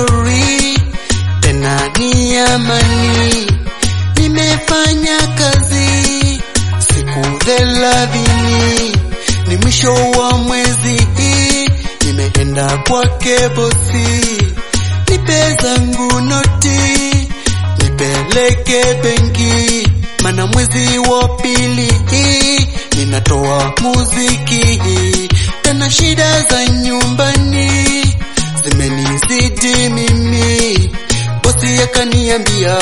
nzuri tena ni amani. Nimefanya kazi siku thelathini, ni mwisho wa mwezi hii, nimeenda kwake bosi, nipe zangu noti nipeleke benki, mana mwezi wa pili hii ninatoa muziki, tena shida za nyumbani zimenizidi mimi. Bosi akaniambia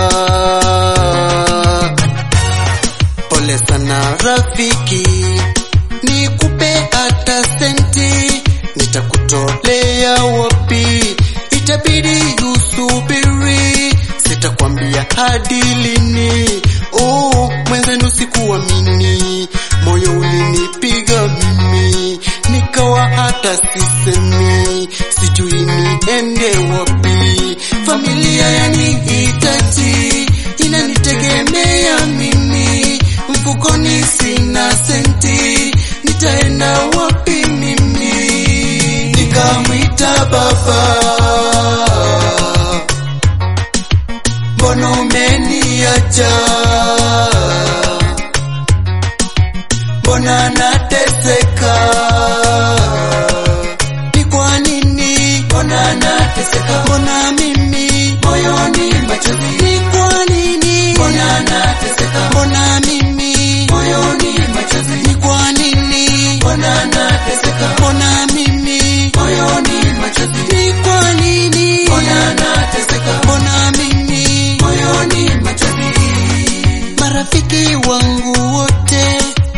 pole sana rafiki, nikupe hata senti, nitakutolea wapi? Itabidi usubiri, sitakwambia hadi lini. Oh, mwenzenu sikuamini, moyo ulinipiga mimi, nikawa hata sisemi, sijui niende wapi. Familia yanihitaji, inanitegemea mimi, mfukoni sina senti, nitaenda wapi mimi? Nikamwita baba, mbona umeniacha? Mbona nateseka? Ni kwa nini? Mbona nateseka? Mbona mimi moyoni machozi? Ni kwa nini? Mbona nateseka? Mbona mimi moyoni machozi? Ni kwa nini? Mbona nateseka? Mbona mimi moyoni machozi? Ni kwa nini? Mbona nateseka? Mbona mimi moyoni machozi? Marafiki wangu wote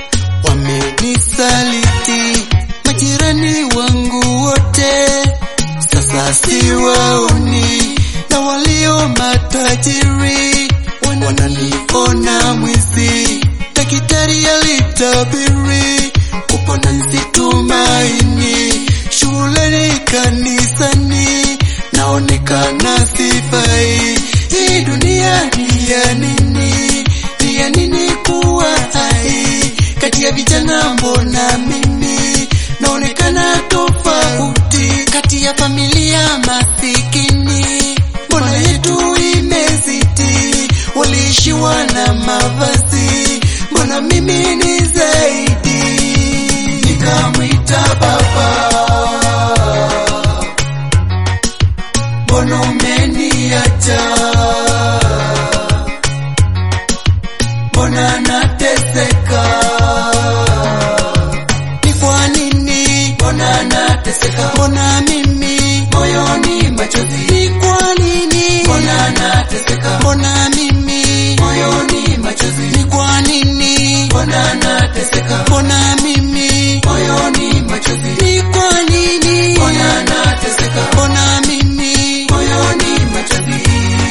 wamenisaliti, majirani wangu wote sasa siwaoni, na walio matajiri wananiona mwizi. Daktari alitabiri kupona nisitumaini, shuleni, kanisani naonekana sifai. Hii dunia ni ya nini? Ni ya nini kuwa hai? Kati ya vijana mbona mimi naonekana tofauti? Kati ya familia masikini mbona yetu imezidi? Waliishiwa na mavazi, mbona mimi ni zaidi? Nikamwita baba, mbona umeniacha? Mbona nateseka? Ni kwa nini? Mbona nateseka? Mbona mimi moyoni machozi? Ni kwa nini? Mbona nateseka? Mbona mimi moyoni machozi? Ni kwa nini? Mbona nateseka? Mbona mimi moyoni machozi? Ni kwa nini? Mbona nateseka? Mbona mimi moyoni machozi?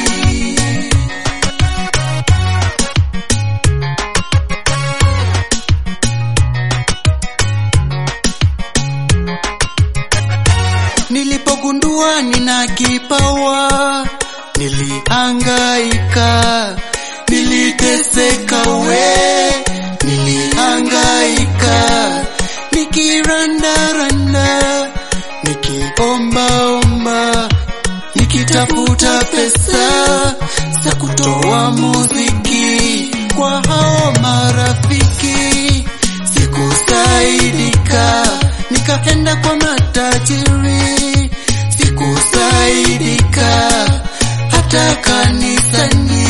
Nilipogundua nina kipawa, nilihangaika, niliteseka we, nilihangaika, nikirandaranda, nikiombaomba, nikitafuta pesa za kutoa muziki kwa hao marafiki, sikusaidika, nikaenda kwa matajiri, sikusaidika hata kanisani,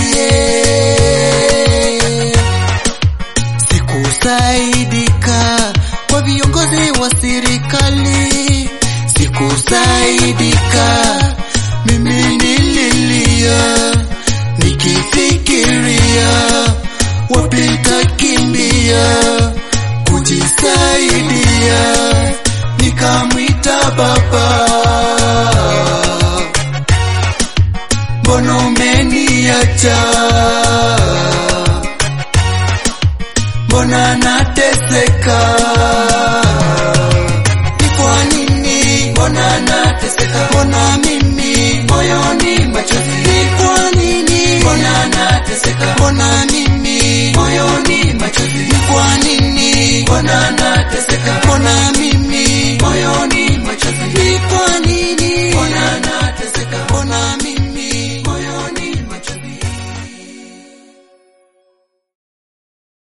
sikusaidika kwa viongozi wa serikali, sikusaidika. Mimi nililia nikifikiria wapi takimbia kujisaidia, nikamwita baba, mbona umeniacha? Mbona nateseka? Ni kwa nini? Mbona nateseka? Mbona mimi moyoni machozi? Ni kwa nini? Mbona nateseka? Mbona